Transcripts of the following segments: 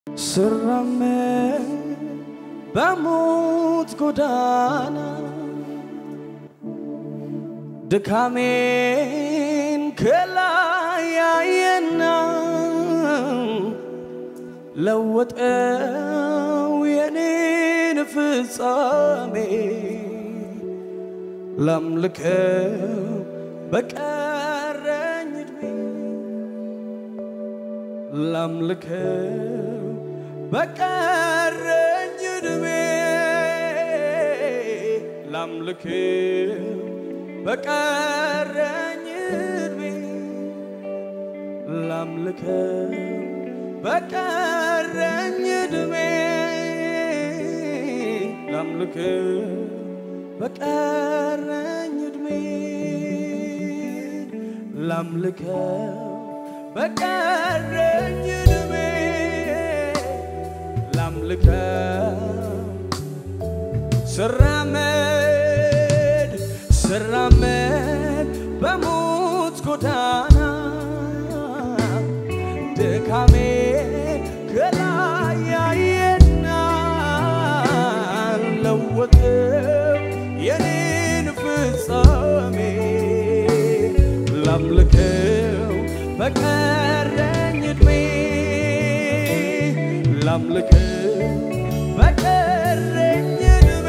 ስራመድ በሞት ጎዳና ድካሜን ከላይ ያየና ለወጠው የኔን ፍጻሜ ላምልከው በቀረኝ ዕድሜ ላምልከው በቀረኝ ዕድሜ ላምልከው በቀረኝ ዕድሜ ላምልከው በቀረኝ ዕድሜ ላምልከው በቀረኝ ዕድሜ ላምልከው በቀረኝ ዕድሜ ላምልከው ስራመድ ስራመድ በሞት ጎዳና ድካሜ ከላይ ያየና ለወጠው የኔን ፍጻሜ ላምልከው በቀረኝ ዕድሜ ላምልከው በቀረኝ ዕድሜ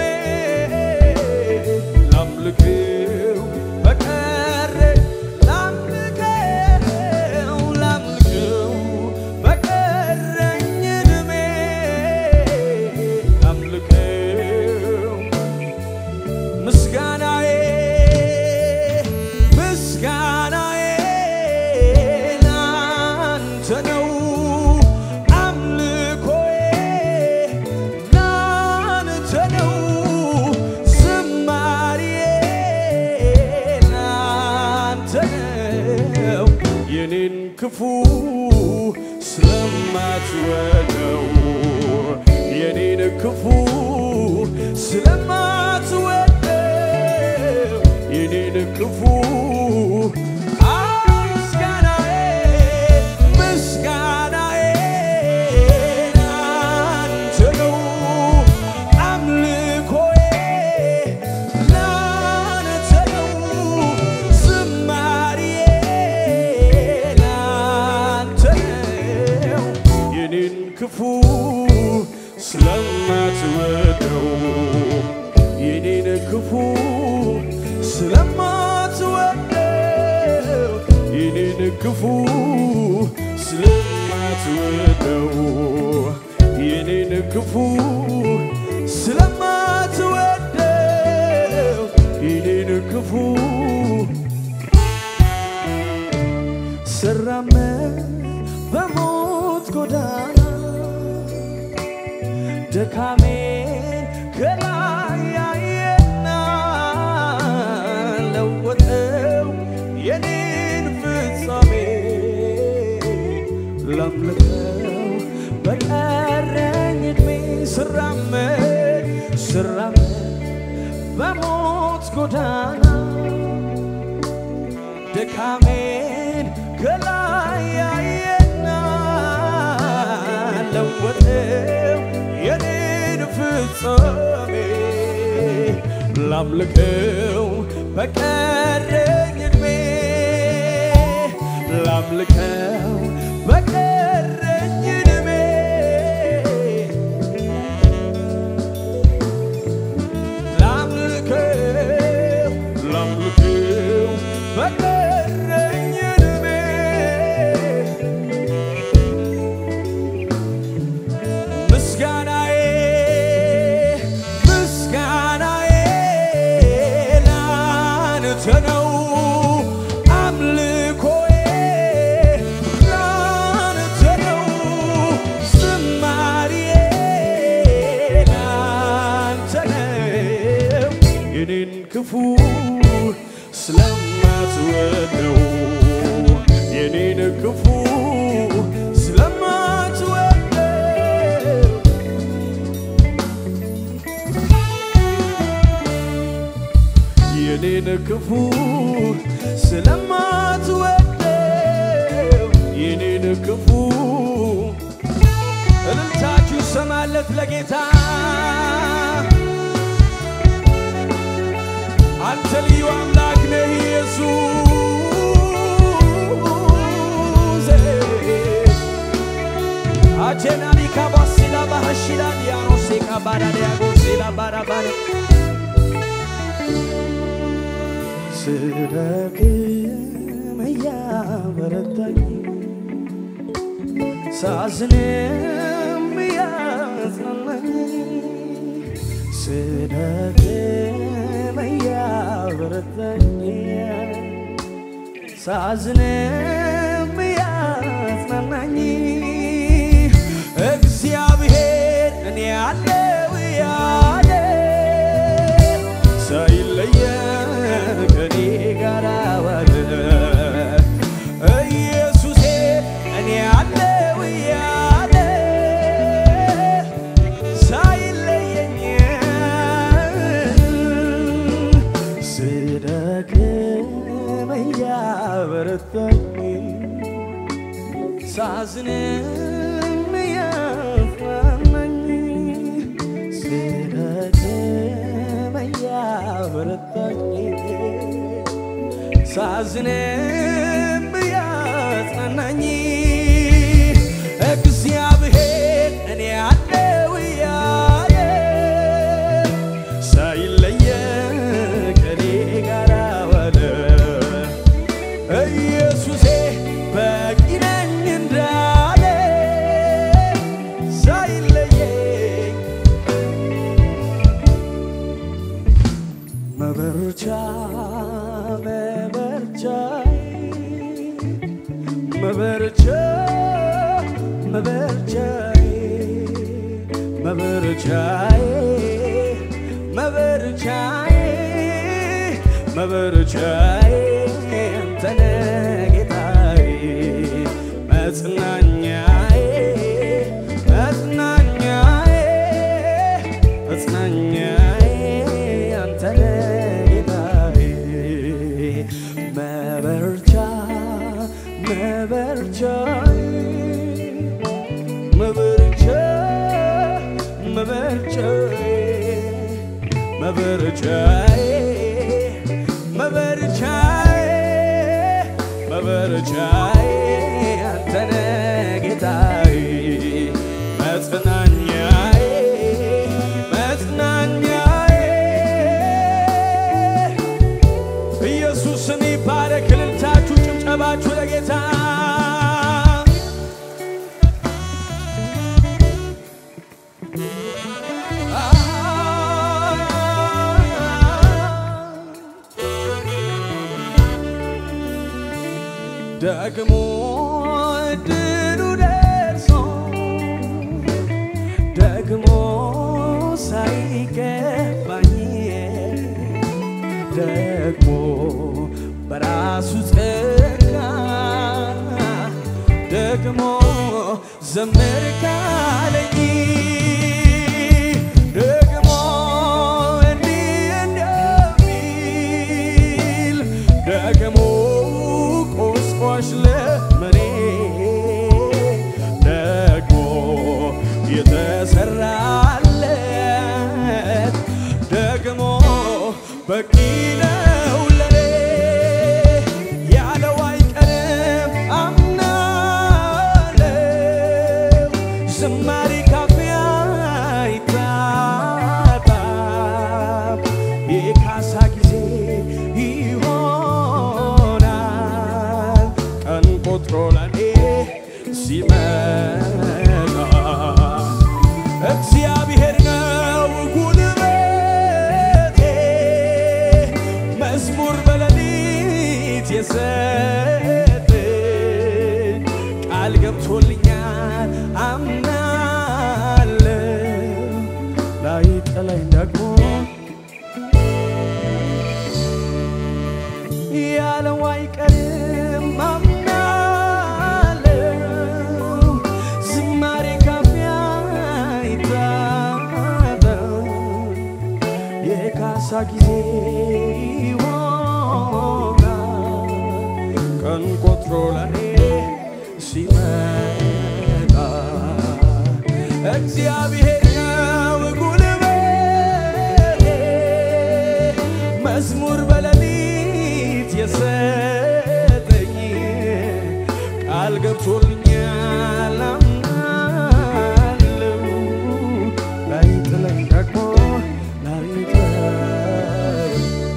ላምልከው በቀረኝ ላምልከው ላምልከው በቀረኝ ዕድሜ ላምልከው ምስጋናዬ ምስጋናዬ ላንተ ነው አምልኮዬ ላንተ ነው ዝማሬዬ ላንተ ነው የኔን ክፉ ስለማትወደው የኔን ክፉ ስለማትወደው የኔን ክፉ ምስጋናዬ ምስጋናዬ ላንተ ነው አምልኮዬ ላንተ ነው ዝማሬዬ ላንተ ነው የኔን ክፉ ስለማትወደው የኔን ክፉ ስለማትወደው የኔን ክፉ ስለማትወደው የኔን ክፉ ስለማትወደው የኔን ክፉ ስራመድ በሞት ጎዳና ድካሜን ከላይ ያየና ለወጠው የኔን ፍጻሜ ላምልከው በቀረኝ ዕድሜ ስራመድ ስራመድ በሞት ጎዳና ድካሜን ከላይ ያየና ለወጠው የኔን ፍጻሜ ላምልከው በቀረኝ ዕድሜ ላምልከው በቀረኝ ዕድሜ ላምልከው ላምልከው በቀረኝ ዕድሜ ምስጋናዬ ምስጋናዬ ላንተ ነው አምልኮዬ ላንተ ነው ዝማሬዬ ላንተ ነው የኔን ክፉ ስለማትወደው የኔን ክፉ ስለማትወደው የኔን ክፉ ስለማትወደው የኔን ክፉ እልል ጭብጨባለት ለጌታ አንተ ልዩ አምላክ ነህ ኢየሱስ አጀናኒ ካባሲላ ባሃሺላ ዲያኖሴ ካባዳ ዲያጎሴላ ባራባራ ስደክም እያበረታኝ ሳዝንም እያጽናናኝ ስደክም እያበረታኝ ሳዝንም እያጽናናኝ እግዚአብሔር እኔ ያለው ያለ ሳይለየ ከኔ ጋር ዋለ ኢየሱሴ እኔ ያለው ያለ ሳይለየኝ ስደክም እያበረታኝ ሳዝንም እያጽናናኝ ስደክም እያበረታኝ ሳዝንም እያጽናናኝ እግዚአብሔር እኔ ያለው ያለ ሳይለየ ከኔ ጋር ዋለ ኢየሱሴ በቂ ነኝ እንዳለ ሳይለየኝ መበርቻ መበርቻ መበርቻ መበርቻዬ መበርቻዬ መበርቻዬ መበርቻዬ አንተነ ጌታዬ መጽናኛዬ መጽናኛዬ መጽናኛዬ አንተነ ጌታዬ መበርቻ መበርቻዬ መበርቻ መበርቻዬ መበርቻዬ መበርቻዬ መበርቻዬ አንተነ ጌታዬ መጽናኛዬ መጽናኛዬ ኢየሱስ ስም ይባረክ። እልልታችሁ ጭብጨባችሁ ለጌታ ደግሞ ድሉ ደርሶ ደግሞ ሳይገባኝ ደግሞ በራሱ ጸጋ ደግሞ ዘምር ካለኝ ደግሞ እንዲህ እንደሚል ደግሞ ቁስቋሽ ለመኔ ደግሞ የተሰራለት ደግሞ በቂ ነው ለኔ ያለው አይቀርም አምናለው ዝማሬ ካፊያ አይታጣም የካሳ ጊዜ ይሆናል ቀን ቆጥሮ ለኔ ሲመጣ እግዚአብሔር ነው ጉልበቴ መዝሙር በሌሊት የሰጠኝ ቃል ገብቶልኛል አምናለሁ ላይ ጠላኝ ደግሞ ያለው አይቀርም አምናለሁ ዝማሬ ካፊያ አይታጣም የካሳ ጊዜ ይሆናል ቀን ቆጥሮ ለኔ ሲመጣ እግዚአብሔር ነው ጉልበቴ መዝሙር በሌሊት የሰጠኝ ቃል ገብቶልኛል አምናለሁ ላይጥለኝ ደግሞ ላይተወኝ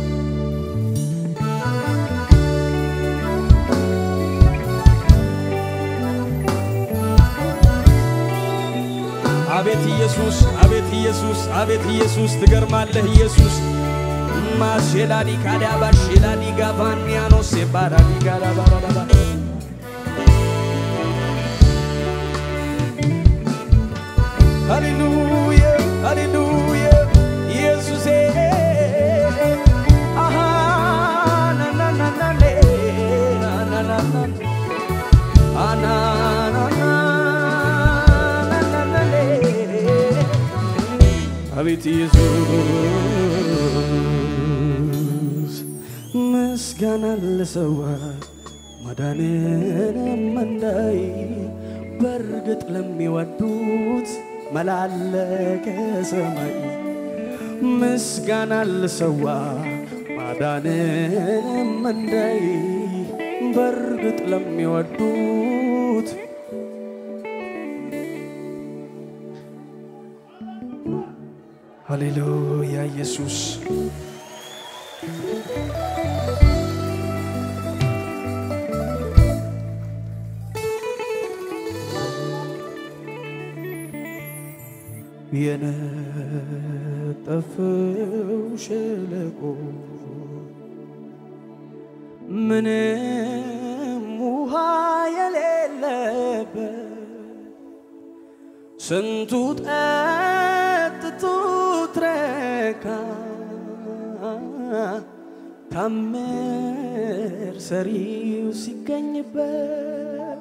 አቤት ኢየሱስ አቤት ኢየሱስ አቤት ኢየሱስ ትገርማለህ ኢየሱስ ማሼላዲ ካዳባ ሼላዲ ጋቫኒያኖስ ባራዲ ጋዳባራዳባ ሃሌሉያ ሃሌሉያ ኢየሱሴ አሃ ናናናናኔ ናናናና አቤት ኢየሱስ ምስጋና ለሰዋ ማዳንንም እንዳይ በእርግጥ ለሚወዱት መላለከ ሰማይ ምስጋና ለሰዋ ማዳንንም እንዳይ በእርግጥ ለሚወዱት ሃሌሉያ ኢየሱስ የነጠፈው ሸለቆ ምንም ውሃ የሌለበት ስንቱ ጠጥቶ ትረካ ታምር ሰሪው ሲገኝበት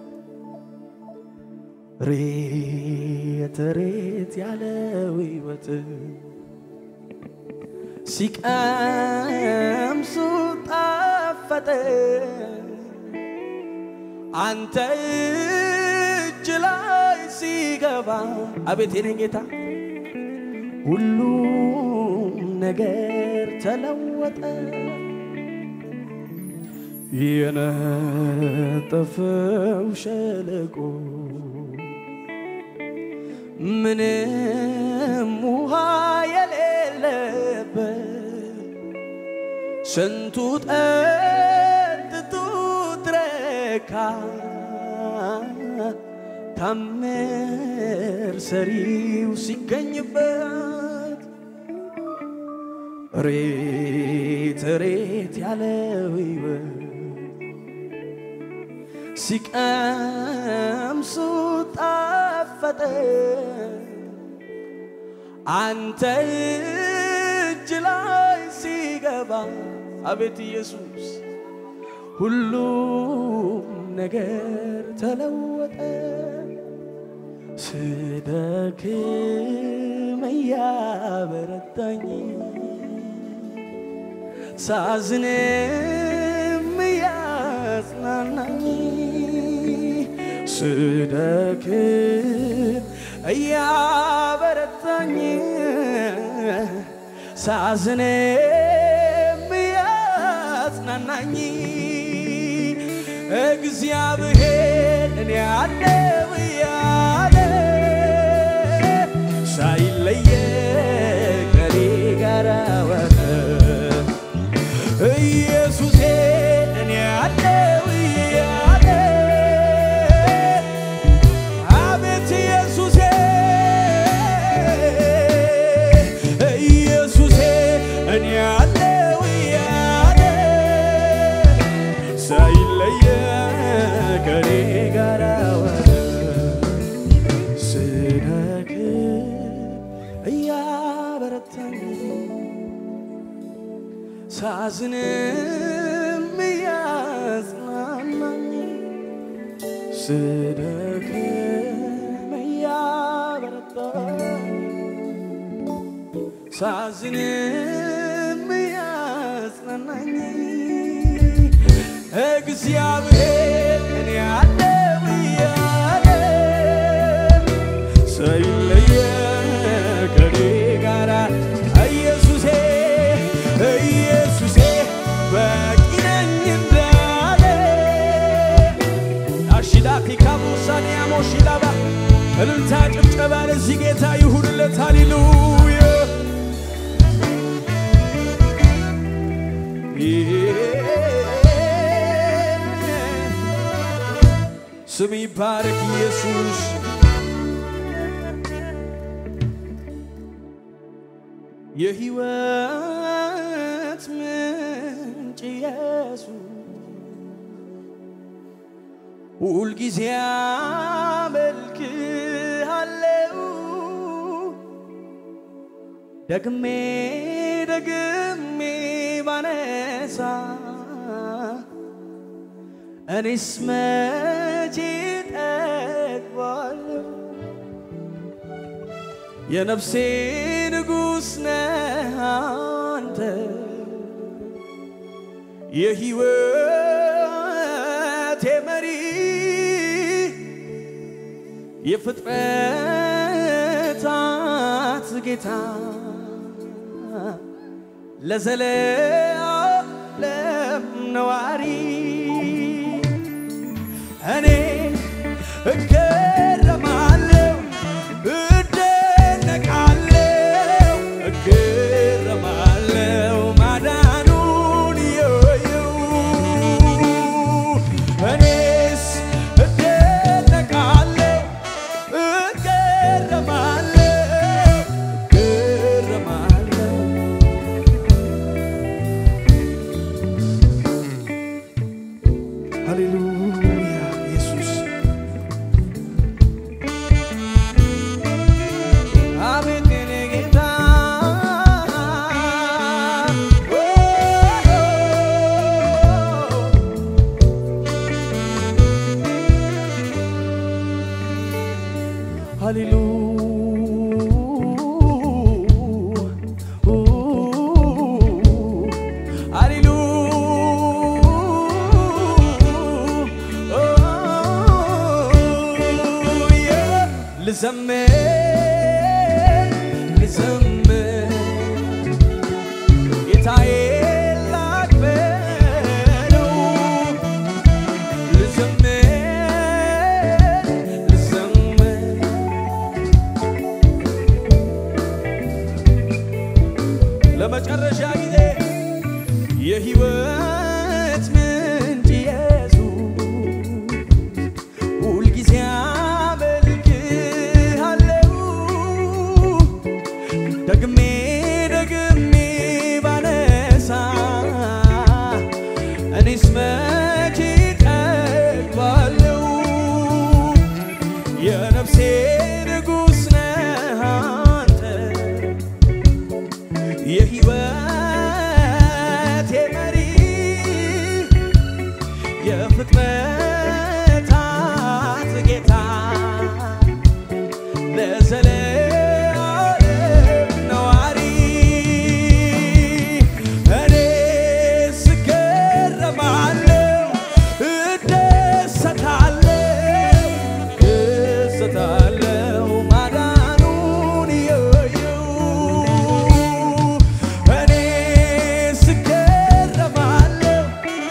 ሬት ሬት ያለው ሕይወት ሲቀምሱ ጣፈጠ አንተ እጅ ላይ ሲገባ አቤት የኔ ጌታ ሁሉም ነገር ተለወጠ። የነጠፈው ሸለቆ ምንም ውሃ የሌለበት ስንቱ ጠጥቶ ትረካ ታምር ሰሪው ሲገኝበት ሬት ሬት ያለው ሕይወት ሲቀምሱ ጣፈጠ አንተ እጅ ላይ ሲገባ አቤት ኢየሱስ ሁሉም ነገር ተለወጠ። ስደክም እያበረታኝ ሳዝንም እያጽናናኝ ስደክም እያበረታኝ ሳዝንም እያጽናናኝ እግዚአብሔር እኔ አለው እያለ ሳይለየ ከኔ ጋር ወረ ኢየሱሴ እኔ አለው እያለ አቤት ኢየሱሴ ኢየሱሴ እኔ አለው እያለ ሳይለየ ከኔ ጋር ወረ ስደክም እያበረታኝ ሳዝንም እያጽናናኝ ስደክም እያበረታኝ ሳዝንም እያጽናናኝ እግዚአብሔር እኔ አለው እያለ ሳይለየ እልልታ ጭብጨባ ለዚህ ጌታ ይሁንለት። ሃሌሉያ ስም ይባረክ ኢየሱስ። የሕይወት ምንጭ ኢየሱስ ሁልጊዜ አመልክሃለሁ ደግሜ ደግሜ ባነሳ እኔስ መቼ ጠግባለሁ የነፍሴ ንጉሥ ነህ አንተ የሕይወቴ መሪ የፍጥረታት ጌታ ለዘለዓለም ነዋሪ እኔ እገረማለሁ እደነቃለሁ እገረማለሁ ማዳኑን የየው እኔስ እደነቃለሁ እገረማለሁ እገረማለሁ ሃሌሉያ ኢየሱስ አቤት የኔ ጌታ ልዘምር ልዘምር ጌታዬ ላክብረው ልዘምር ልዘምር ለመጨረሻ ጊዜ የሕይወት ምንጭ ኢየሱስ ሁልጊዜ አመልክሃለሁ ደግሜ ደግሜ ባነሳ እኔስ መቼ ጠግባለሁ የነፍሴ ንጉሥ ነህ አንተ የሕይወቴ መሪ የፍጥረታት ጌታ ለዘለዓለም ነዋሪ እኔ ስገረማለሁ እደሰታለሁ እደሰታለሁ ማዳኑን እየየው እኔ ስገረማለሁ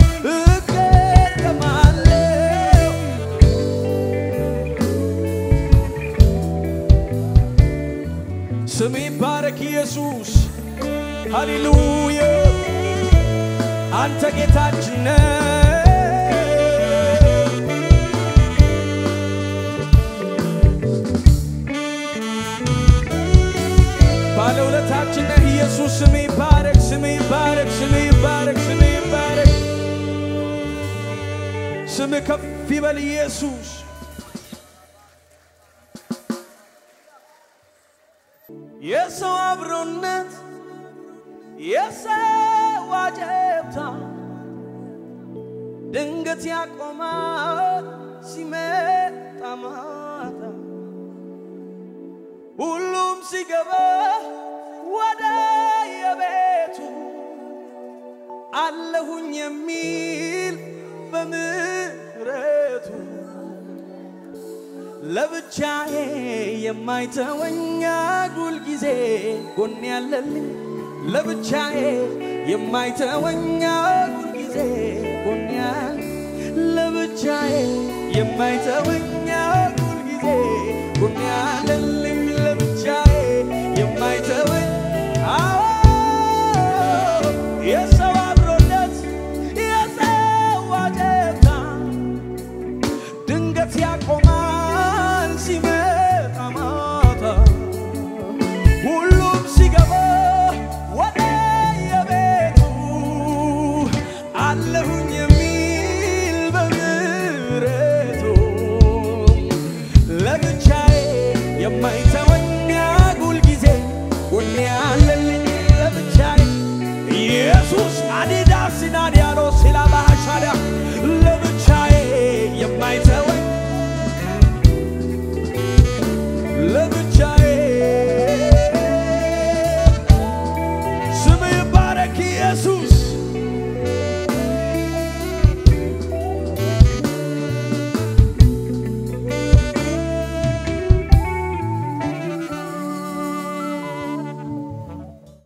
እገረማለሁ ስም ይባረክ ኢየሱስ ሃሌሉያ አንተ ጌታችን ነህ ባለውለታችን ነህ ኢየሱስ ስም ይባረክ ስም ይባረክ ስም ይባረክ ስም ይባረክ ስም ከፍ ይበል ኢየሱስ የሰው አብሮነት የሰው አጀብታ ድንገት ያቆማል ሲመጣ ማታ ሁሉም ሲገባ ወደ የቤቱ አለሁኝ የሚል በምሕረቱ ለብቻዬ የማይተወኝ ሁል ጊዜ ጎን ያለልኝ ለብቻዬ የማይተወኝ ሁል ጊዜ ጎን ያለ ለብቻዬ የማይተወኝ ሁል ጊዜ ጎኔ ያለለ